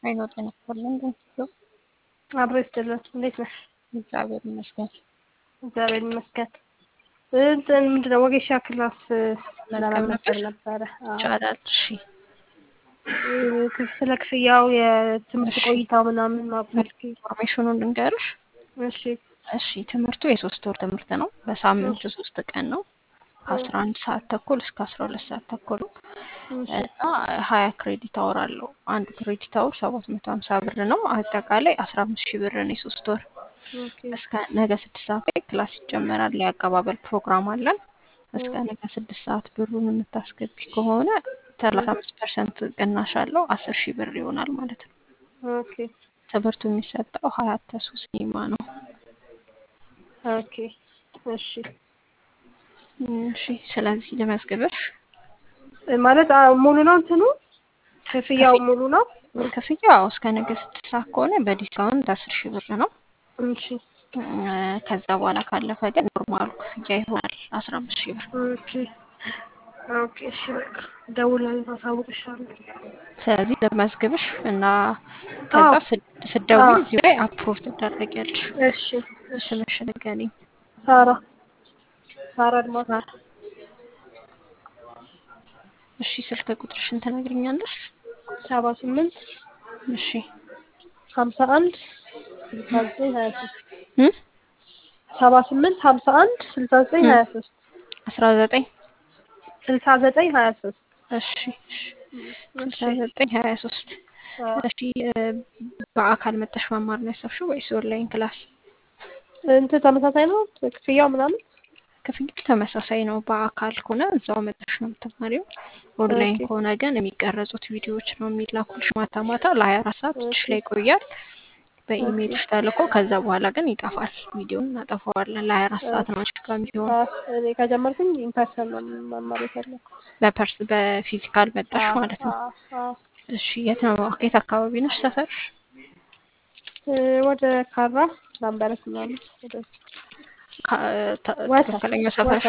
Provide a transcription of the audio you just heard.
አይኖት ነበር እንደው አብሮ ይስጥልን። እንዴት ነሽ? እግዚአብሔር ይመስገን። እግዚአብሔር ይመስገን። እንትን ምንድን ነው ወጌሻ ክላስ ለመመዝገብ ነበረ። አዎ። ይቻላል። እሺ እ፣ ስለ ክፍያው የትምህርት እሺ። ቆይታው ምናምን ማፈልግ ኢንፎርሜሽኑን ልንገርሽ። እሺ እሺ ትምህርቱ የሶስት ወር ትምህርት ነው። በሳምንት ሶስት ቀን ነው። ከአስራ አንድ ሰዓት ተኩል እስከ አስራ ሁለት ሰዓት ተኩል ነው እሺ እና ሀያ ክሬዲት አወር አለው። አንዱ ክሬዲት አወር ሰባት መቶ ሀምሳ ብር ነው። አጠቃላይ አስራ አምስት ሺህ ብር ነው የሶስት ወር። ኦኬ እስከ ነገ ስድስት ሰዓት ላይ ክላስ ይጀመራል። የአቀባበል ፕሮግራም አለን። እስከ ነገ ስድስት ሰዓት ብሩን የምታስገቢ ከሆነ ሰላሳ አምስት ፐርሰንት ቅናሽ አለው። አስር ሺህ ብር ይሆናል ማለት ነው። ኦኬ ትምህርቱ የሚሰጠው ሀያት ተሱ ሲኒማ ነው። ኦኬ እሺ እሺ ስለዚህ ልመዝግብሽ። እ፣ ማለት አ፣ ሙሉ ነው እንትኑ ክፍያው ክፍያ- ሙሉ ነው? ክፍያው እስከ ነገ ስድስት ሰዓት ከሆነ በዲስካውንት አስር ሺህ ብር ነው። እሺ እ፣ ከዛ በኋላ ካለፈ ግን ኖርማሉ ክፍያ ይሆናል አስራ አምስት ሺህ ብር። ኦኬ ኦኬ እሺ በቃ እደውላለሁ፣ አሳውቅሻለሁ። ስለዚህ ልመዝግብሽ እና ከዛ አዎ። ስድ- ስትደውይ አዎ። እዚሁ ላይ አፕሮቭ ትደረጊያለሽ። እሺ እሺ ስምሽን ንገሪኝ። ሳራ ሳራ አድማስ ሳራ። እሺ ስልክ ቁጥርሽን ትነግሪኛለሽ? ሰባ ስምንት እሺ ሀምሳ አንድ ስልሳ ዘጠኝ ሀያ ሶስት እ ሰባ ስምንት ሀምሳ አንድ ስልሳ ዘጠኝ ሀያ ሶስት አስራ ዘጠኝ ስልሳ ዘጠኝ ሀያ ሶስት እሺ እሺ ስልሳ ዘጠኝ ሀያ ሶስት እሺ እ፣ በአካል መጠሽ መማር ነው ያሰብሽው ወይስ ኦንላይን ክላስ? እንትን ተመሳሳይ ነው ክፍያው ምናምን? ክፍያው ተመሳሳይ ነው። በአካል ከሆነ እዛው መጠሽ ነው የምትማሪው። ኦንላይን ኦኬ። ከሆነ ግን የሚቀረጹት ቪዲዮዎች ነው የሚላኩልሽ ማታ ማታ ለሀያ አራት ሰዓት እጅሽ ኦኬ። ላይ ይቆያል። በኢሜልሽ ተልኮ ከዛ በኋላ ግን ይጠፋል። ቪዲዮን እናጠፋዋለን። ለሀያ አራት ሰዓት ነው አንቺ ጋር የሚሆነው። አ፣ እኔ ከጀመርኩኝ ኢምፐርሰን ነው መማር የፈለኩት። በፐርስ በፊዚካል መጣሽ አ፣ ማለት ነው። አ፣ አ። እሺ የት ነው የት አካባቢ ነሽ ሰፈርሽ? እ፣ ወደ ካራ ላምበረት ምናምን ወደ ካ- ተ- ወሰን ትክክለኛው ሰፈርሽ